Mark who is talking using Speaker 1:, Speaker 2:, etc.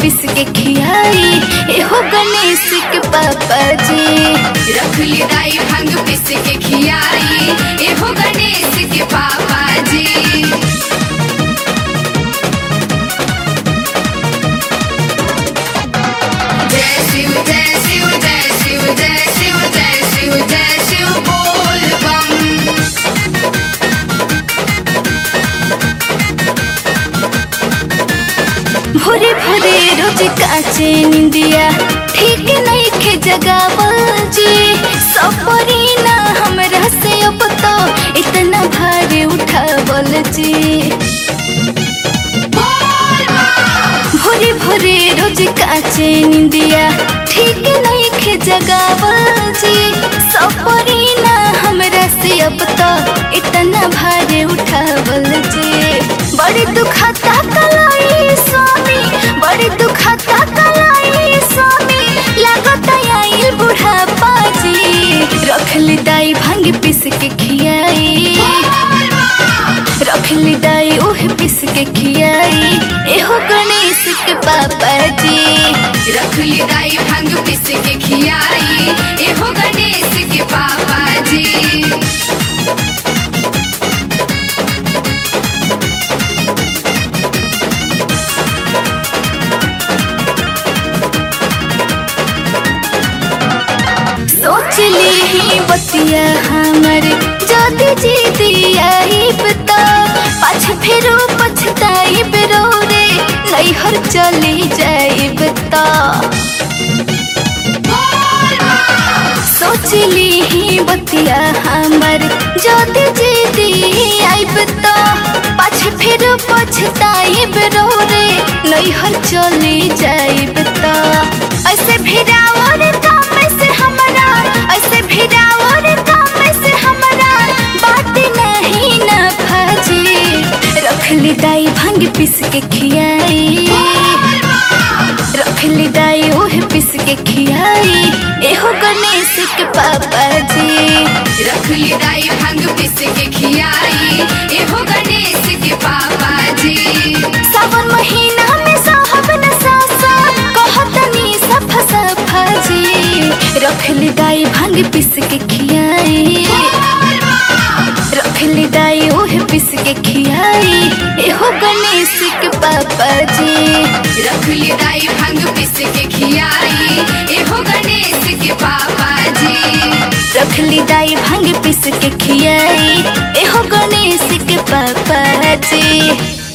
Speaker 1: पिस के खियाई एहो गणेश के पापा जी
Speaker 2: रख ली दाई भंग पिस के खियाई एहो गणेश के पापा जी जय शिव जय शिव जय शिव जय शिव जय शिव जय शिव बोल बम
Speaker 1: भोरे भोरे रोज काचे निंदिया ठीक नहीं खे जगावल जी सपरी ना हमरा से अब तो इतना भारी उठावल जी भोरे भोरे रोज काचे निंदिया ठीक नहीं खे जगावल जी सपरी ना हमरा से अब तो इतना भारी उठावल जी बड़ी दुखता कलाई स्वामी बड़ी दुखता कलाई स्वामी लागत आइल बुढ़ापा जी रख ली दाई भांग पिस के खियाई रख ली दाई ओह पिस के खियाई एहो गणेश के पापा जी
Speaker 2: रख ली दाई भंग पिस के खियाई एहो गणेश के पापा जी
Speaker 1: सोच ली ही बतिया हमर जदी जी दिया ही बता पाछ फेरो पछताई बेरो रे नैहर चली जाई बता सोच ली ही बतिया हमर जदी जी दिया बता पाछ फेरो पछताई बेरो रे नैहर चली जाई बता ऐसे भिड़ाओ रे काम से हमरा ऐसे भिड़ाओ रे काम से हमरा बात नहीं ना भाजी रख ली दाई भंग पिस के खियाई रख ली दाई ओह पिस के खियाई एहो गणेश के पापा जी
Speaker 2: रख ली दाई भंग पिस के खियाई एहो गणेश के पापा जी
Speaker 1: सावन महीना में साहब न सासा कहतनी सफा सफा जी रख ली दाई भंग पिस के खियाई रख ली दाई ओह पिस के खियाई एहो गणेश के पापा जी
Speaker 2: रख ली दाई भंग पिस के खियाई एहो गणेश के पापा जी
Speaker 1: रख ली दाई भंग पिस के खियाई एहो गणेश के पापा जी